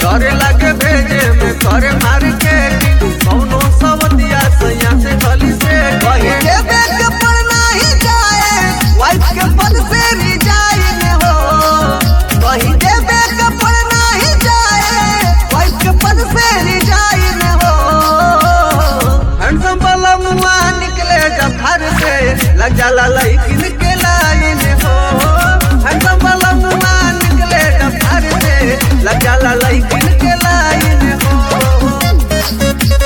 डरे लगे भेजे में करे मार्केटिंग कौनो सवतिया सैया से गली से कहे देवे के पर नहीं जाए वाइफ के पद से रिजाइन हो कहीं देवे के पर नहीं जाए वाइफ के पद से रिजाइन हो हैंडसम वाला मुआ निकले जब घर से लग जाला लड़किन के लाइन हो हैंडसम वाला मुआ निकले जब घर से लग जाला लड़किन के लाइन हो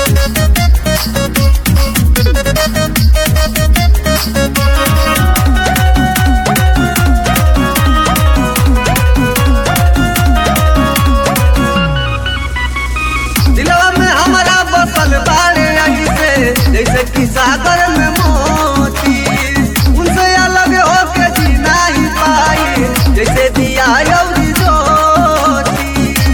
दिलवा में हमारा बसल बाड़े ऐसे जैसे कि सागर में मोती उनसे अलग होके जी नहीं पाई जैसे दिया यौरी ज्योति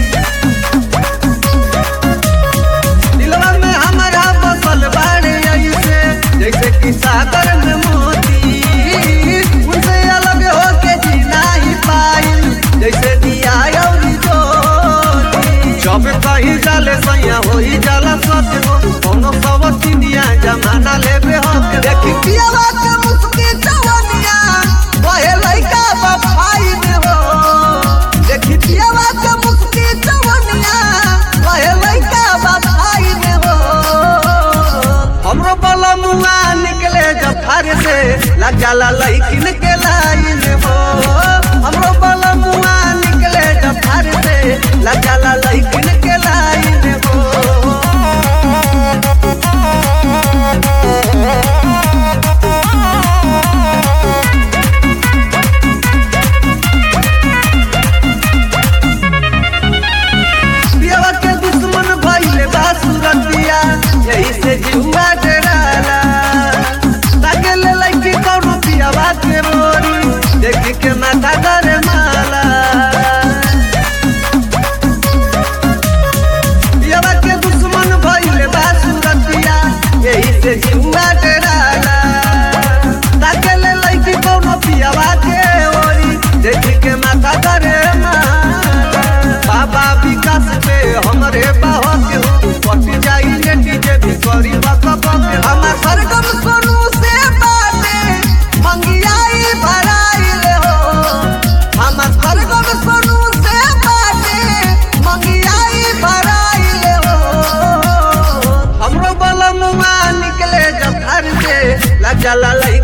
दिलवा में हमारा बसल बाड़े ऐसे जैसे कि सागर में मोती उनसे अलग होके जी नहीं पाई जैसे दिया यौरी ज्योति जब कहीं जाले सैया होई जाला सत्य हो कोनो सवती दिया जमाना लेबे हो देखी पियावा के मुस्की जवनिया वहे लइका बफाई में हो देखी पियावा के मुस्की जवनिया वहे लइका बफाई में हो हमरो बला मुआ निकले जब फार से लग जाला लइकिन के लाइन हो हमरो बला मुआ निकले जब फार से लग जाला लइकिन के लाइन हो पियावा के दुश्मन भइले बा सुरतिया यही से जुआ डराला ताके ले लइकी कौनो पियावा के मोरी देखी के माथा डरे माला पियावा के दुश्मन भइले बा सुरतिया यही से जुआ डराला ताके ले लइकी कौनो पियावा के ओरी देखी के माथा डरे माला बाबा विकास पे हमरे बाहर के हो पटी जाई नेटी जे भी करी बकब के हमार सरगम सोनू से बाटे मंगियाई भराइल हो हमार सरगम सोनू से बाटे मंगियाई भराइल हो हमरो बलमुआ निकले जब घर से लग जाला लई